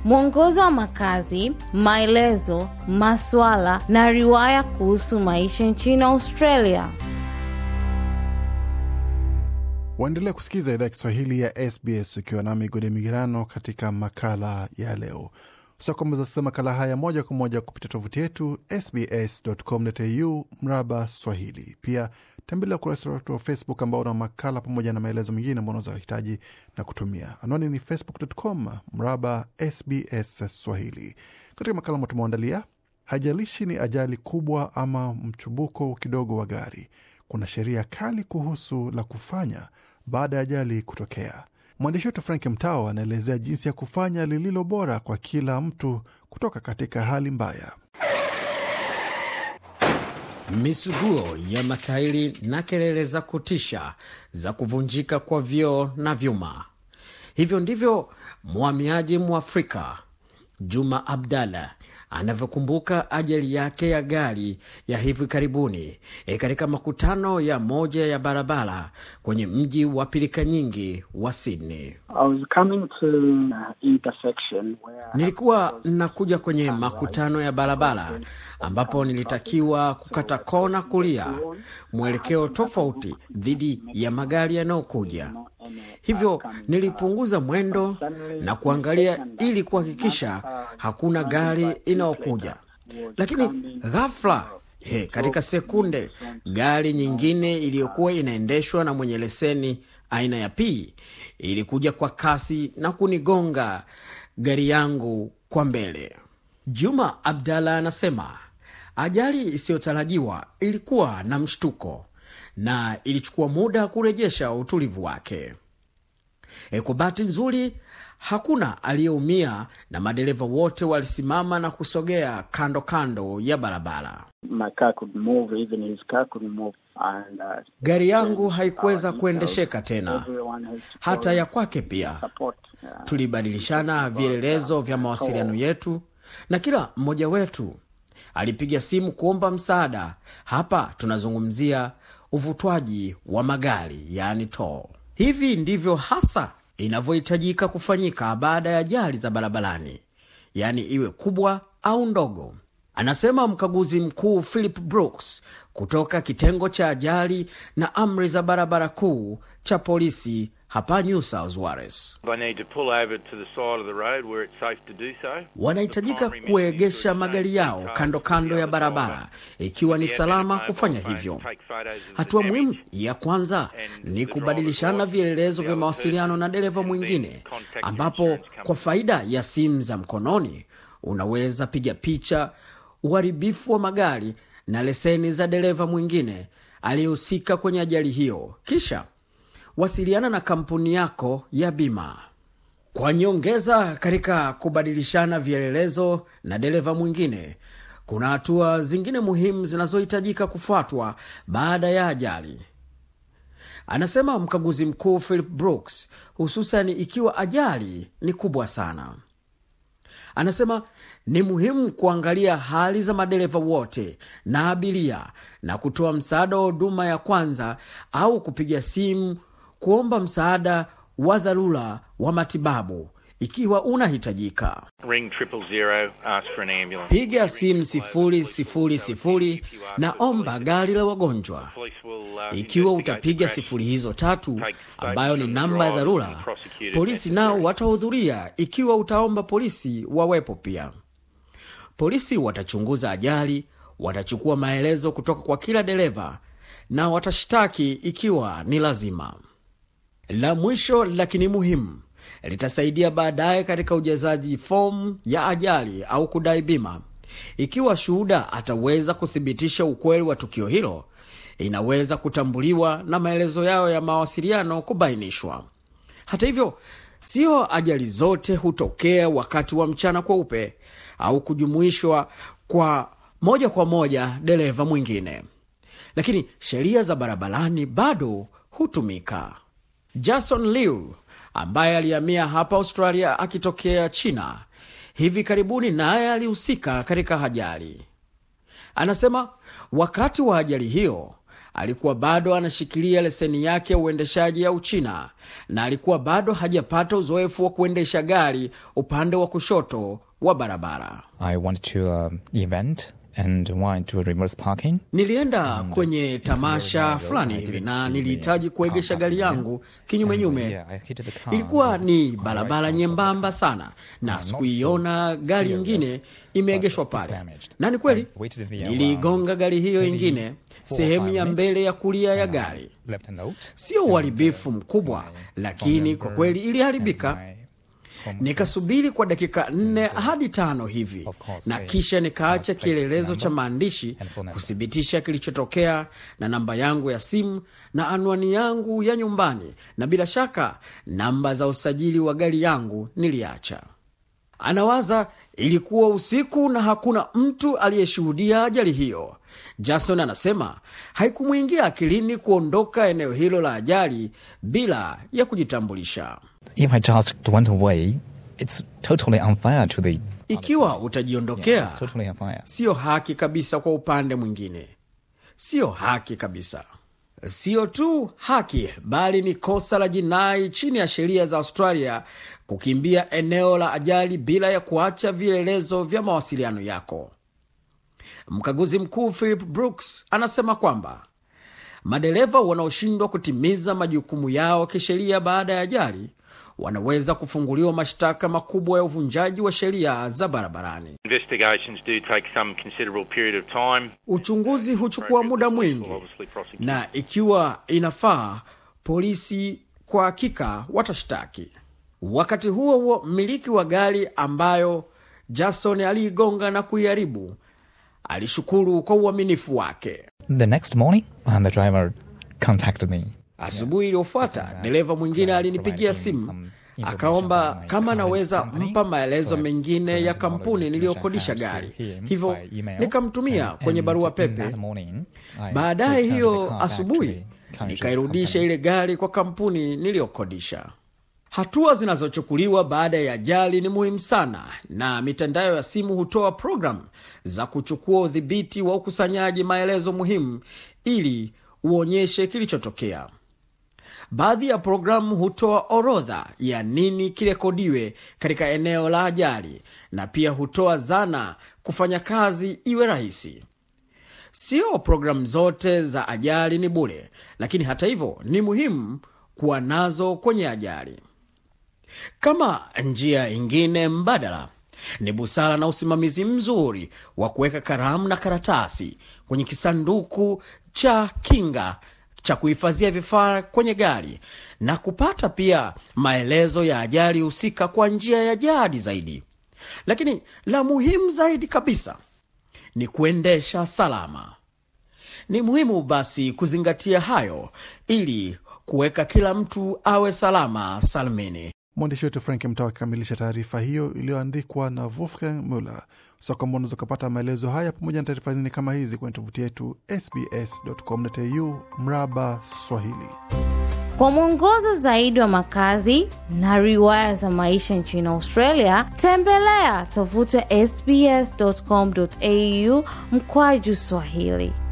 mwongozo wa makazi, maelezo, maswala na riwaya kuhusu maisha nchini Australia. Waendelea kusikiza idhaa ya Kiswahili ya SBS ukiwa na migode migerano katika makala ya leo. Sasa kwamba zasikiza makala haya moja kwa moja kupitia tovuti yetu sbs.com.au mraba Swahili. Pia tembelea ukurasa wetu wa Facebook ambao una makala pamoja na maelezo mengine ambao unaweza hitaji na kutumia. Anwani ni facebook.com mraba SBS Swahili. Katika makala ambayo tumeandalia, haijalishi ni ajali kubwa ama mchubuko kidogo wa gari, kuna sheria kali kuhusu la kufanya baada ya ajali kutokea. Mwandishi wetu Frank Mtao anaelezea jinsi ya kufanya lililo bora kwa kila mtu kutoka katika hali mbaya. Misuguo ya matairi na kelele za kutisha za kuvunjika kwa vioo na vyuma. Hivyo ndivyo mhamiaji Mwafrika Juma Abdallah anavyokumbuka ajali yake ya gari ya hivi karibuni e, katika makutano ya moja ya barabara kwenye mji wa pilika nyingi wa Sydney. I was coming to uh, intersection where Nilikuwa nakuja kwenye makutano ya barabara ambapo nilitakiwa kukata kona kulia, mwelekeo tofauti dhidi ya magari yanayokuja. Hivyo nilipunguza mwendo na kuangalia ili kuhakikisha hakuna gari inayokuja, lakini ghafla he, katika sekunde gari nyingine iliyokuwa inaendeshwa na mwenye leseni aina ya P ilikuja kwa kasi na kunigonga gari yangu kwa mbele. Juma Abdallah anasema ajali isiyotarajiwa ilikuwa na mshtuko na ilichukua muda kurejesha utulivu wake. E, kwa bahati nzuri hakuna aliyeumia na madereva wote walisimama na kusogea kando kando ya barabara. my car could move, even his car could move. And, uh, Gari yangu haikuweza kuendesheka tena, everyone has to hata ya kwake pia. support. Uh, Tulibadilishana vielelezo vya mawasiliano yetu na kila mmoja wetu alipiga simu kuomba msaada. Hapa tunazungumzia uvutwaji wa magari, yaani toll. Hivi ndivyo hasa inavyohitajika kufanyika baada ya ajali za barabarani, yaani iwe kubwa au ndogo, anasema mkaguzi mkuu Philip Brooks kutoka kitengo cha ajali na amri za barabara kuu cha polisi hapa New South Wales. They need to pull over to the side of the road where it's safe to do so. Wanahitajika kuegesha magari yao kando kando ya barabara ikiwa ni salama kufanya hivyo. Hatua muhimu ya kwanza ni kubadilishana vielelezo vya mawasiliano na dereva mwingine, ambapo kwa faida ya simu za mkononi unaweza piga picha uharibifu wa magari na leseni za dereva mwingine aliyehusika kwenye ajali hiyo, kisha wasiliana na kampuni yako ya bima. Kwa nyongeza katika kubadilishana vielelezo na dereva mwingine, kuna hatua zingine muhimu zinazohitajika kufuatwa baada ya ajali, anasema mkaguzi mkuu Philip Brooks, hususan ikiwa ajali ni kubwa sana. Anasema ni muhimu kuangalia hali za madereva wote na abiria na kutoa msaada wa huduma ya kwanza au kupiga simu kuomba msaada wa dharura wa matibabu ikiwa unahitajika. Ring triple zero, ask for an ambulance. Piga simu sifuri sifuri sifuri na omba gari la wagonjwa. Police will, uh, Ikiwa investigate utapiga the crash. sifuri hizo tatu ambayo ni namba ya dharura, polisi nao watahudhuria ikiwa utaomba polisi wawepo pia. Polisi watachunguza ajali, watachukua maelezo kutoka kwa kila dereva na watashtaki ikiwa ni lazima. La mwisho lakini muhimu, litasaidia baadaye katika ujazaji fomu ya ajali au kudai bima. Ikiwa shuhuda ataweza kuthibitisha ukweli wa tukio hilo, inaweza kutambuliwa na maelezo yao ya mawasiliano kubainishwa. Hata hivyo, sio ajali zote hutokea wakati wa mchana kweupe au kujumuishwa kwa moja kwa moja dereva mwingine, lakini sheria za barabarani bado hutumika. Jason Liu ambaye alihamia hapa Australia akitokea China hivi karibuni, naye alihusika katika ajali. Anasema wakati wa ajali hiyo alikuwa bado anashikilia leseni yake ya uendeshaji ya Uchina na alikuwa bado hajapata uzoefu wa kuendesha gari upande wa kushoto wa barabara. I went to an event and went to reverse parking. Nilienda kwenye tamasha fulani hivi na nilihitaji kuegesha gari yangu kinyumenyume. Ilikuwa ni barabara nyembamba sana, na sikuiona gari ingine imeegeshwa pale, na ni kweli niliigonga gari hiyo ingine sehemu ya mbele ya kulia ya gari. Sio uharibifu mkubwa, lakini kwa kweli iliharibika. Nikasubiri kwa dakika nne hadi tano hivi, na kisha nikaacha kielelezo cha maandishi kuthibitisha kilichotokea na namba yangu ya simu na anwani yangu ya nyumbani, na bila shaka namba za usajili wa gari yangu niliacha. Anawaza ilikuwa usiku na hakuna mtu aliyeshuhudia ajali hiyo. Jason anasema haikumwingia akilini kuondoka eneo hilo la ajali bila ya kujitambulisha. If I just went away, it's totally unfair to the Ikiwa utajiondokea, It's totally unfair. siyo haki kabisa kwa upande mwingine, siyo haki kabisa. Siyo tu haki, bali ni kosa la jinai chini ya sheria za Australia kukimbia eneo la ajali bila ya kuacha vielelezo vya mawasiliano yako. Mkaguzi mkuu Philip Brooks anasema kwamba madereva wanaoshindwa kutimiza majukumu yao kisheria baada ya ajali wanaweza kufunguliwa mashtaka makubwa ya uvunjaji wa sheria za barabarani. Investigations do take some considerable period of time. Uchunguzi huchukua muda mwingi, na ikiwa inafaa, polisi kwa hakika watashtaki. Wakati huo huo, mmiliki wa gari ambayo Jason aliigonga na kuiharibu alishukuru kwa uaminifu wake. The next morning, uh, the driver contacted me. Asubuhi iliyofuata dereva mwingine alinipigia simu akaomba kama anaweza mpa maelezo mengine ya kampuni niliyokodisha gari, hivyo nikamtumia kwenye barua pepe. Baadaye hiyo asubuhi nikairudisha ile gari kwa kampuni niliyokodisha. Hatua zinazochukuliwa baada ya ajali ni muhimu sana, na mitandao ya simu hutoa programu za kuchukua udhibiti wa ukusanyaji maelezo muhimu ili uonyeshe kilichotokea. Baadhi ya programu hutoa orodha ya nini kirekodiwe katika eneo la ajali na pia hutoa zana kufanya kazi iwe rahisi. Sio programu zote za ajali ni bure, lakini hata hivyo ni muhimu kuwa nazo kwenye ajali. Kama njia ingine mbadala ni busara na usimamizi mzuri wa kuweka kalamu na karatasi kwenye kisanduku cha kinga cha kuhifadhia vifaa kwenye gari na kupata pia maelezo ya ajali husika kwa njia ya jadi zaidi. Lakini la muhimu zaidi kabisa ni kuendesha salama. Ni muhimu basi kuzingatia hayo ili kuweka kila mtu awe salama salmini. Mwandishi wetu Frank Mtao akikamilisha taarifa hiyo iliyoandikwa na Wolfgang Muller. So kwamba unaweza ukapata maelezo haya pamoja na taarifa zingine kama hizi kwenye tovuti yetu sbs.com.au mraba Swahili. Kwa mwongozo zaidi wa makazi na riwaya za maisha nchini Australia, tembelea tovuti ya sbs.com.au mkwaju Swahili.